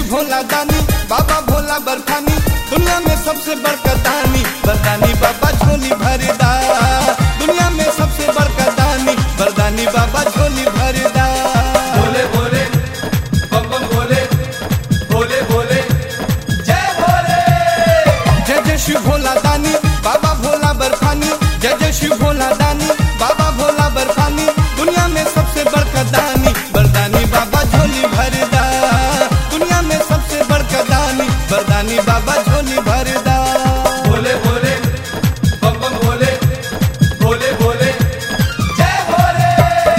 भोला दानी बाबा भोला बरफानी दुनिया में सबसे बड़का दानी बरदानी बाबा झोली भरदा दुनिया में सबसे बड़का दानी बरदानी बाबा झोली भरदा भोले भोले बम बम भोले भोले भोले जय भोले जय जय शिव भोला दानी बाबा भोला बर्फानी जय जय शिव भोला दानी बाबा भोला बर्फानी दुनिया में सबसे बड़का दानी बरदानी बाबा झोली भरदा दुनिया में सबसे बड़का दानी बरदानी बाबा झोली भरदा भोले भोले बम बम भोले भोले भोले जय भोले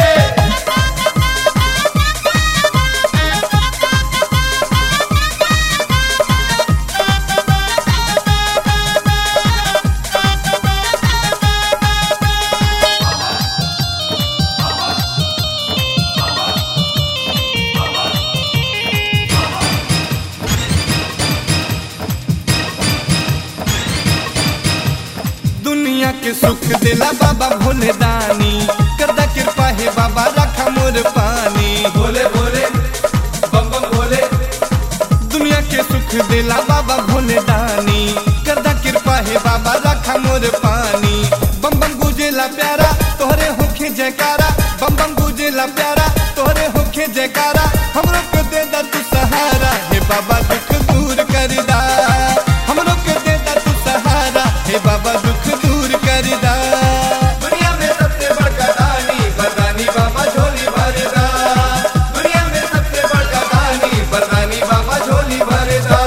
दुनिया के सुख दिला बाबा भोले दानी करदा कृपा है बाबा रखा मोर पानी भोले भोले बम बम भोले दुनिया के सुख दिला बाबा भोले दानी करदा कृपा है बाबा रखा मोर पानी बम बम गुजेला प्यारा तोहरे होखे जयकारा बम बम गुजेला प्यारा तोहरे होखे जयकारा हमरो के दे दा तू सहारा हे बाबा दुख दूर कर दा हमरो के दे दा तू सहारा हे बाबा दुख दूर कर दा दुनिया में सबसे बड़का दानी बरदानी बाबा झोली भरदा दुनिया में सबसे बड़का दानी बरदानी बाबा झोली भरदा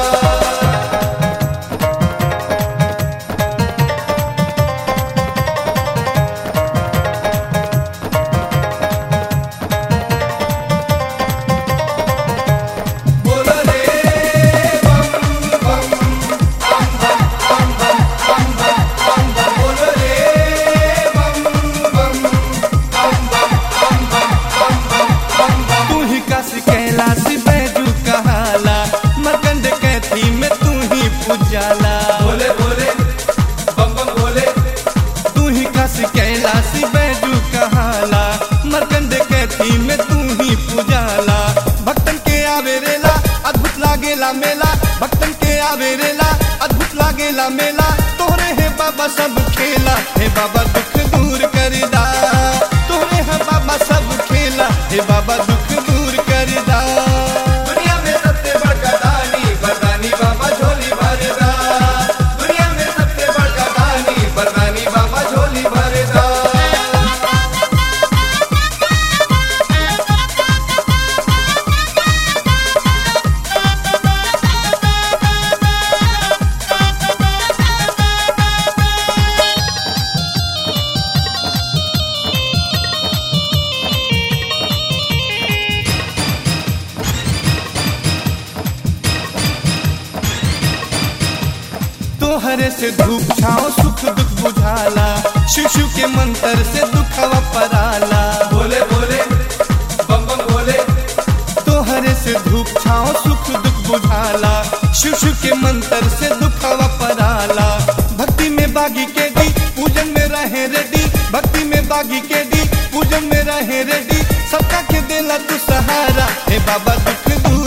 बोलो रे बम बम बम बम बम बम बम बम बम बम बोलो रे बम बम बम बम बम बम बम बम बम तू ही काशी कैलाशी बैजू कहाला मरकंड कैथी में तू ही पुजाला बोले बोले बम बम बोले तू ही काशी कैलाशी बैजू कहाला मरकंड कैथी में तू ही पुजाला भक्तन के आवे रेला अद्भुत लागेला मेला भक्तन के आवे रेला अद्भुत लागेला मेला तोहरे है बाबा सब खेला हे बाबा दुख दूर कर दा तोहरे है बाबा सब खेला हे बाबा दुख दूर कर दा दुनिया में सबसे बड़का दानी बरदानी बाबा झोली भरदा दुनिया में सबसे बड़का दानी बरदानी बाबा झोली भरदा तोहरे से धूप छाओ सुख दुख बुझाला शिशु के मंत्र से दुखवा पराला बोले बोले बम बम बोले तोहरे से धूप छाओ सुख दुख बुझाला शिशु के मंत्र से दुखवा पराला भक्ति में बागी के दी पूजन में रहे रेडी भक्ति में बागी के दी पूजन में रहे रेडी सबका के देला तू सहारा हे बाबा दुख दूर